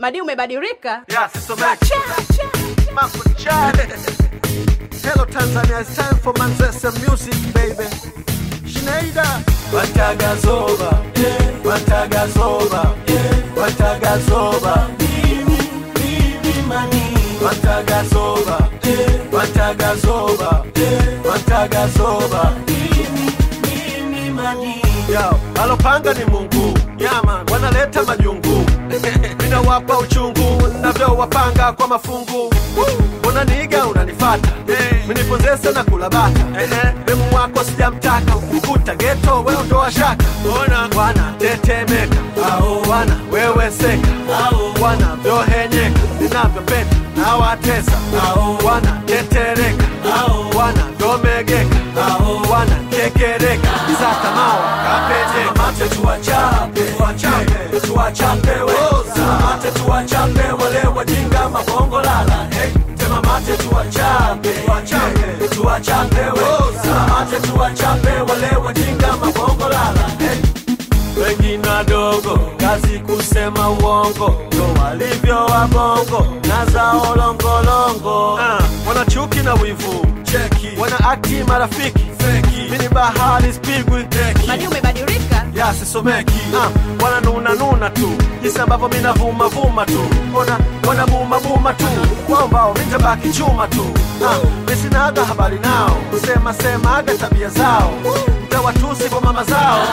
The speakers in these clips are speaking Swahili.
Madi umebadilika. Yeah, Sister Mac. Mambo ni chale. Hello Tanzania, it's time for Manzese music baby. Schneider. Watagazoba, yeah. Watagazoba, yeah. Watagazoba. Mimi, mimi mani. Watagazoba, yeah. Watagazoba, yeah. Watagazoba. Mimi, mimi mani. Yo, alopanga ni Mungu. Nyama wanaleta majungu. Ninawapa uchungu navyowapanga kwa mafungu. Unaniiga unanifata, miniponzese na kula bata. Demu wako sijamtaka, ukikuta geto we ondoa shaka. Wanatetemeka, wana weweseka, wanavyohenyeka, ninavyopenda nawatesa. Wanatetereka, wanavyomegeka, wanakekereka, isakamawa kapejeka. Mate tuwachape, tuwachape, tuwachape we. Mate tuwachape wale wajinga mabongo lala. Hey, tema mate tuwachape, tuwachape, tuwachape we. Mate tuwachape wale wajinga mabongo lala. Hey, wengi wadogo kazi kusema uongo ndo walivyo wabongo na zao longolongo uh, wana chuki na wivu cheki wana akti marafiki feki mini bahari spigwi teki Madi umebadilika. ya sisomeki uh, wana nuna nuna tu jinsi ambavyo mina vuma vuma tu ona wana buma buma tu waombao mitabaki chuma tu uh, misinaga habari nao kusema semaga tabia zao mtawatusi kwa mama zao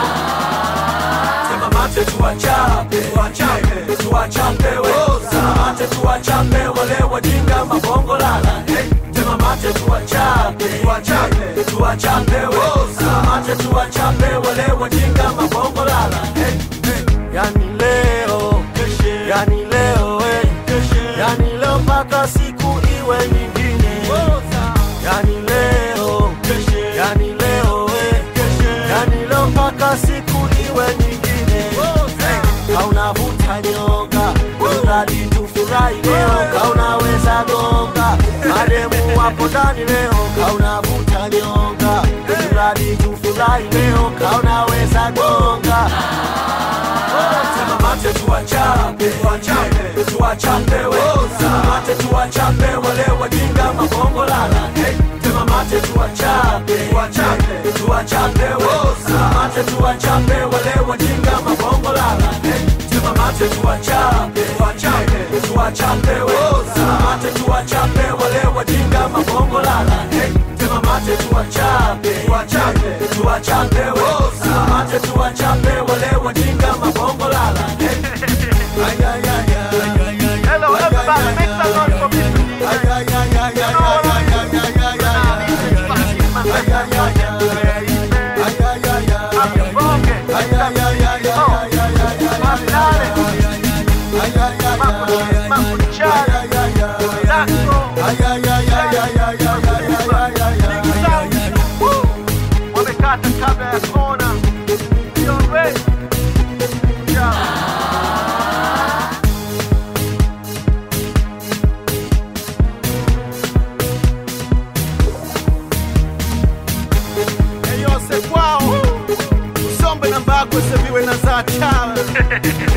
Sema mate tuwachape, tuwachape, tuwachape we. Sema mate tuwachape wale wajinga mabongo lala. Hey, sema mate tuwachape, tuwachape, tuwachape we. Sema mate tuwachape wale wajinga mabongo lala. Hey, hey. Yani leo, yani leo, hey. yani leo mpaka siku iwe nyingine. Yani leo, yani leo, hey. yani leo mpaka siku iwe nyingine. Hey, Kaunavuta nyonga, mradi tufurahi leo, kaunaweza gonga, mademu wapo ndani leo, kaunavuta nyonga, mradi tufurahi leo, kaunaweza gonga. Sema mate tuwachape, tuwachape, tuwachape we. Sema mate tuwachape wale wajinga mabongo lala. Hey, sema mate tuwachape, tuwachape, tuwachape we. Sema mate tuwachape wale wajinga mabongo lala. Hey, sema mate tuwachape, tuwachape, tuwachape we. Sema mate tuwachape wale wajinga mabongo lala. Hey, sema mate tuwachape, tuwachape, tuwachape we. Sema mate tuwachape wale wajinga mabongo lala. Hey. Ay, ay, ay, ay, ay, ay. Hello, everybody, make some noise for me. Ay, ay, ay, ay, ay, ay, ay, ay, ay, ay, ay, ay. Ay, ay, ay, ay. Ay, ay, ay, ay. Ay, ay, ay, ay, ay, ay, ay, ay, ay, ay, ay, ay. Ay, ay, ay, ay. Mambo ni chale. Ay, ay, ay, ay. Ay, ay, ay, ay, ay, ay, ay, ay, ay, ay, ay, ay, ay. Wamekata kabla ya kona. You ready? Yeah. Eyose kwao usombe na mbakwe seviwe na za chala